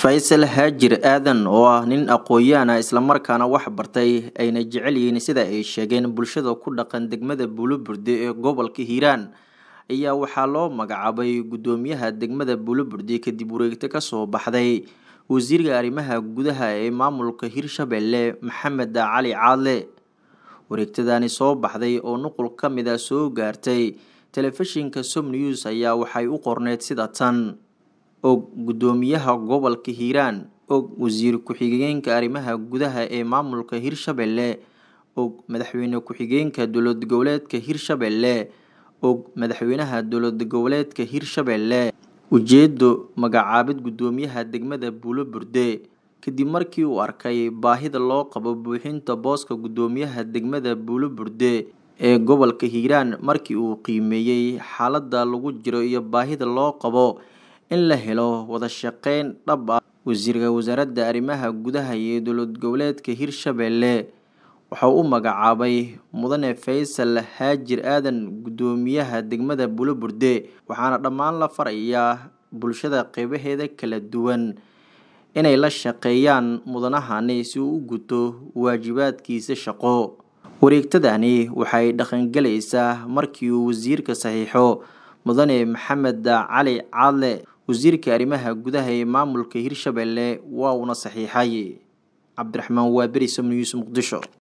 faysal haajir aadan oo ah nin aqoon-yahan ah islamarkaana wax bartay ayna jecel yihiin sida ay sheegeen bulshada ku dhaqan degmada buuloburde ee gobolka hiiraan ayaa waxaa loo magacaabay guddoomiyaha degmada buuloburde kadib wareegto kasoo baxday wasiirka arrimaha gudaha ee maamulka hirshabelle maxamed cali caadle wareegtadani soo baxday oo nuqul ka mid a soo gaartay telefishinka som news ayaa waxay u qorneyd sida tan og guddoomiyaha gobolka hiiraan og wasiir ku-xigeenka arrimaha gudaha ee maamulka hirshabelle og madaxweyne ku-xigeenka dowlad goboleedka hirshabelle og madaxweynaha dowlad goboleedka hirshabelle ujeedo magacaabid guddoomiyaha degmada buuloburde kadib markii uu arkay baahida loo qabo buuxinta booska guddoomiyaha degmada buuloburde ee gobolka hiiraan markii uu qiimeeyey xaaladda lagu jiro iyo baahida loo qabo in la helo wada shaqeyn dhab ah wasiirka wasaaradda arrimaha gudaha iyo dowlad goboleedka hirshabelle waxau u magacaabay mudane faysal haajir aadan guddoomiyaha degmada buuloburde waxaana dhammaan la farayaa bulshada qeybaheeda kala duwan inay la shaqeeyaan mudanahani si uu u guto waajibaadkiisa shaqo wareegtadani waxay dhaqangelaysaa markii uu wasiirka saxiixo mudane maxamed cali caadle wasiirka arrimaha gudaha ee maamulka hirshabelle waa uuna saxiixay cabdiraxmaan waaberi som news muqdisho